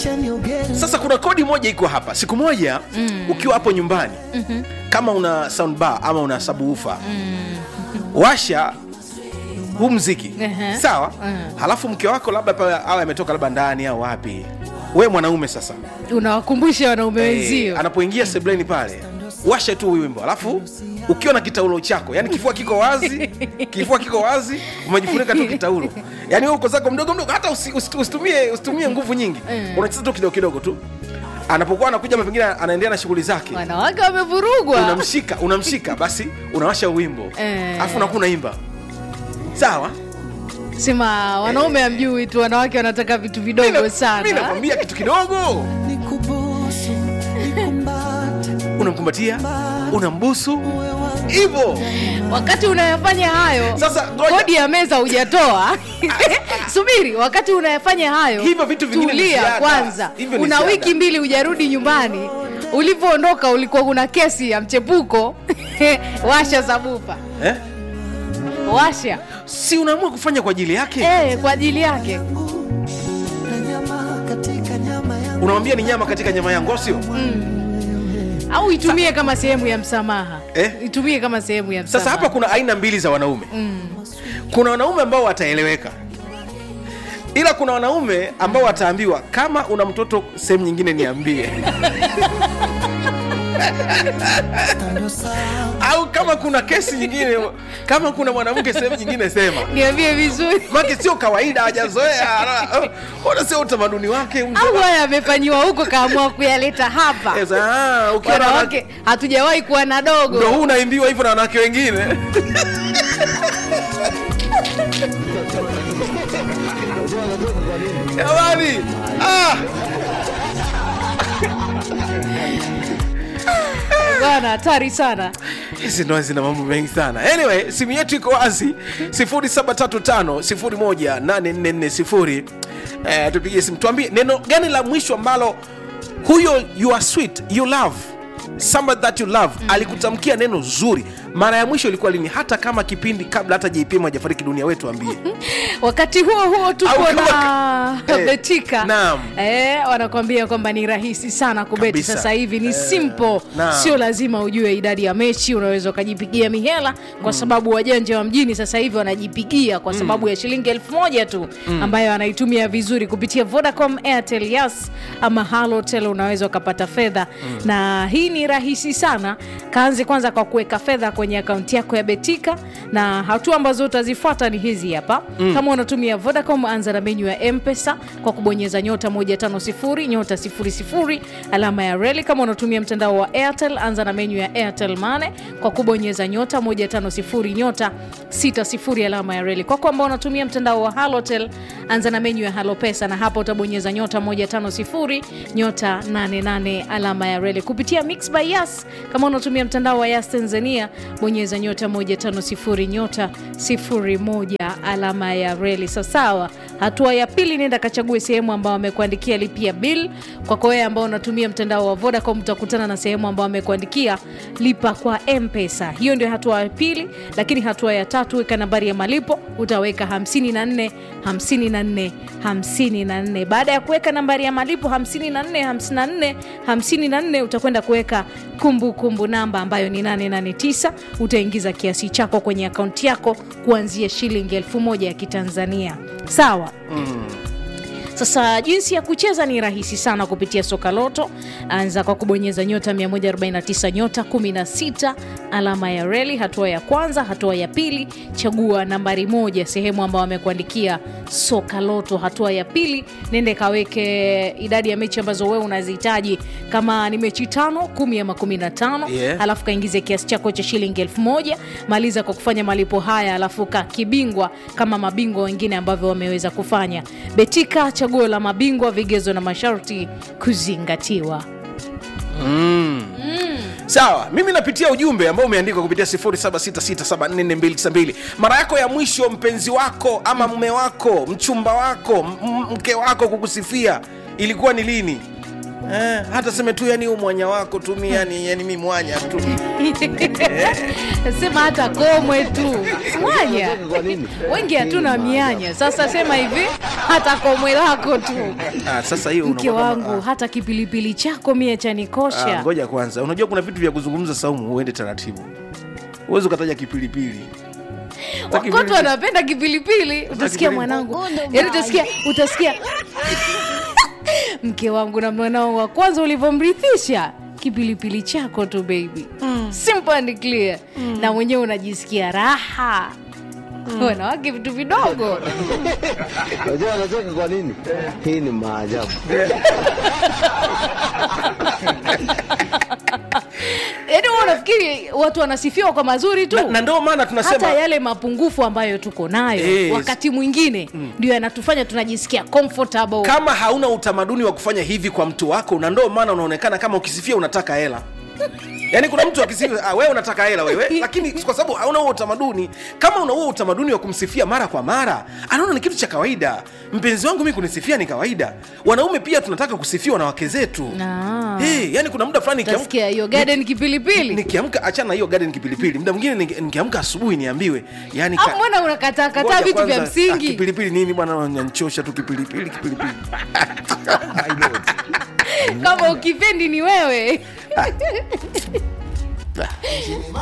sasa kuna kodi moja iko hapa siku moja mm. ukiwa hapo nyumbani mm-hmm. kama una soundbar ama una sabuufa mm. washa huu mziki Ehe. sawa Mm. halafu mke wako labda pale awe ametoka labda ndani au wapi we mwanaume sasa unawakumbusha wanaume Eh, wenzio anapoingia sebleni pale washa tu huyu wimbo alafu ukiwa na kitaulo chako yani kifua kiko wazi kifua kiko wazi umejifunika tu kitaulo yani wewe uko zako mdogo mdogo hata usi- usi- usitumie usitumie nguvu nyingi Mm. unacheza tu kidogo kidogo tu anapokuwa anakuja ama pengine anaendelea na shughuli zake wanawake wamevurugwa unamshika unamshika basi unawasha wimbo Eh. alafu unakuwa unaimba sawa sema wanaume amjui tu wanawake wanataka vitu vidogo mi sana nakwambia kitu kidogo unamkumbatia unambusu hivyo wakati unayafanya hayo Sasa, ngoja. kodi ya meza hujatoa subiri wakati unayafanya hayo Hivyo vitu vingine ni tulia ziada. kwanza Hivyo ni una ziada. wiki mbili hujarudi nyumbani ulivyoondoka ulikuwa kuna kesi ya mchepuko washa sabufa eh? washa si unaamua kufanya kwa ajili yake eh, kwa ajili yake unamwambia ni nyama katika nyama yangu au sio au itumie kama sehemu ya msamaha Eh? itumie kama sehemu ya msamaha sasa hapa kuna aina mbili za wanaume kuna wanaume ambao wataeleweka ila kuna wanaume ambao wataambiwa kama una mtoto sehemu nyingine niambie au kama kuna kesi nyingine kama kuna mwanamke sehemu nyingine sema niambie vizuri make sio kawaida hajazoea ala- ona sio utamaduni wake mtu- au haya amefanyiwa huko kaamua kuyaleta hapa Eh, sasa, ah, ukiwa na wanawake wanawake hatujawahi kuwa na dogo ndo huu unaimbiwa hivyo na wanawake wengine jamani ah! bwana hatari sana hizi ndoa zina mambo mengi sana anyway simu yetu iko wazi 735 eh, tupigie simu tuambie neno gani la mwisho ambalo huyo you are sweet you love somebody that you love mm. alikutamkia neno zuri mara ya mwisho ilikuwa lini hata kama kipindi kabla hata jpm hajafariki dunia wetu ambie wakati huo huo tuko Au kama- na Eh, betika naam. eh, wanakwambia kwamba ni rahisi sana kubeti Kabisa. sasa hivi ni simple naam. sio lazima ujue idadi ya mechi unaweza ukajipigia mihela kwa sababu wajanja wa mjini sasa hivi wanajipigia kwa sababu ya shilingi elfu moja tu ambayo anaitumia vizuri kupitia vodacom airtel yas ama halotel unaweza ukapata fedha na hii ni rahisi sana kaanze kwanza kwa kuweka fedha kwenye akaunti yako ya betika na hatua ambazo utazifuata ni hizi hapa mm. kama unatumia vodacom anza na menyu ya mpesa kwa kubonyeza nyota 150 nyota 00 alama ya reli kama unatumia mtandao wa airtel anza na menyu ya airtel mane kwa kubonyeza nyota 150 nyota 60 alama ya reli kwako ambao unatumia mtandao wa halotel anza na menyu ya halo pesa na hapa utabonyeza nyota 150 nyota 88 alama ya reli kupitia mix by yas kama unatumia mtandao wa yas tanzania bonyeza nyota 150 nyota 01 alama ya reli sawasawa hatua ya pili nenda kachague sehemu ambao wamekuandikia lipia bill kwako wewe ambao unatumia mtandao wa vodacom utakutana na sehemu ambao wamekuandikia lipa kwa mpesa hiyo ndio hatua ya pili lakini hatua ya tatu weka nambari ya malipo utaweka 54 54 54 baada ya kuweka nambari ya malipo 54 54 54 utakwenda kuweka kumbukumbu namba ambayo ni 889 utaingiza kiasi chako kwenye akaunti yako kuanzia shilingi elfu moja ya kitanzania sawa sasa jinsi ya kucheza ni rahisi sana kupitia soka loto anza kwa kubonyeza nyota 149 nyota 16 alama ya reli hatua ya kwanza hatua ya pili chagua nambari moja sehemu ambao wamekuandikia soka loto hatua ya pili nende kaweke idadi ya mechi ambazo wewe unazihitaji kama ni mechi tano kumi ama kumi na tano Yeah. alafu kaingize kiasi chako cha shilingi elfu moja maliza kwa kufanya malipo haya alafu ka kibingwa kama mabingwa wengine ambavyo wameweza kufanya betika chaguo la mabingwa vigezo na masharti kuzingatiwa sawa mimi napitia ujumbe ambao umeandikwa kupitia 0766744292 mara yako ya mwisho mpenzi wako ama mume wako mchumba wako m- m- mke wako kukusifia ilikuwa ni lini eh, hata seme tu yani huu mwanya wako tu mi yani, yani mi mwanya tu sema hata komwe tu mwanya wengi hatuna mianya sasa sema hivi hata komwe lako tu ah, sasa hiyo mke unakuwa kama- wangu hata kipilipili chako mie Ah, chanikosha ngoja kwanza unajua kuna vitu vya kuzungumza saumu uende taratibu huwezi ukataja kipilipili wakoto wanapenda kipilipili utasikia kipilipili. mwanangu yani utasikia utasikia mke wangu na mwanao wa kwanza ulivyomrithisha kipilipili chako tu baby mm. simple and clear mm. na mwenyewe unajisikia raha mm. wanawake vitu vidogo Unajua anacheka kwa nini? Hii ni maajabu. yaani wewe unafikiri watu wanasifiwa kwa mazuri tu na, na ndio maana tunasema hata yale mapungufu ambayo tuko nayo Yes. wakati mwingine ndio yanatufanya tunajisikia comfortable kama hauna utamaduni wa kufanya hivi kwa mtu wako na ndio maana unaonekana kama ukisifia unataka hela yaani kuna mtu akisifia ah, wewe unataka hela wewe lakini kwa sababu hauna huo utamaduni kama una huo utamaduni wa kumsifia mara kwa mara anaona ni kitu cha kawaida mpenzi wangu mi kunisifia ni kawaida wanaume pia tunataka kusifiwa na wake zetu Ah. hey, yani kuna muda fulani nikiamka- utasikia hiyo garden kipilipili nikiamka achana na hiyo garden kipilipili muda mwingine niki- nikiamka asubuhi niambiwe yani au mbona unakataa kataa Ngoja vitu vya kwanza, ah, msingi kipilipili nini bwana unanichosha tu kipilipili kipilipili kama ukipendi ni wewe